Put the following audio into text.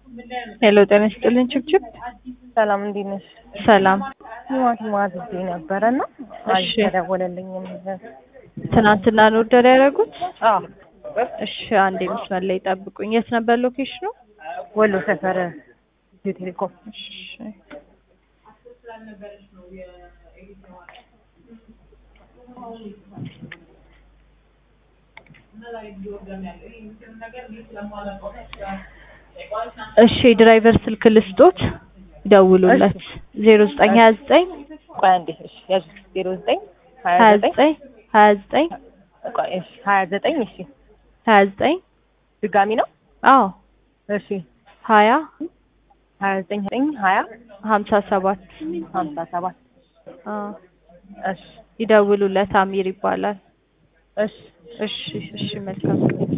ሄሎ ጤና ይስጥልኝ ችብችብ ሰላም እንዴት ነሽ? ሰላም ቲማቲም አዝዤ ነበረ እና እሺ። አልተደወለልኝም። ትናንትና ነው ኦርደር ያደረጉት? አዎ እሺ አንዴ መስመር ላይ ጠብቁኝ። የት ነበር ሎኬሽኑ? ወሎ ሰፈር ኢትዮ ቴሌኮም። እሺ እሺ ድራይቨር ስልክ ልስጦት ይደውሉለት ዜሮ ዘጠኝ ሀያ ዘጠኝ ቆይ አንዴ እሺ ያዙ ዜሮ ዘጠኝ ሀያ ሀያ ዘጠኝ ዘጠኝ ሀያ ዘጠኝ ቆይ እሺ ሀያ ዘጠኝ እሺ ሀያ ዘጠኝ ድጋሚ ነው አዎ እሺ ሀያ ሀያ ዘጠኝ ዘጠኝ ሀያ ሀምሳ ሰባት ሀምሳ ሰባት አዎ እሺ ይደውሉለት አሚር ይባላል። እሺ እሺ እሺ መልካም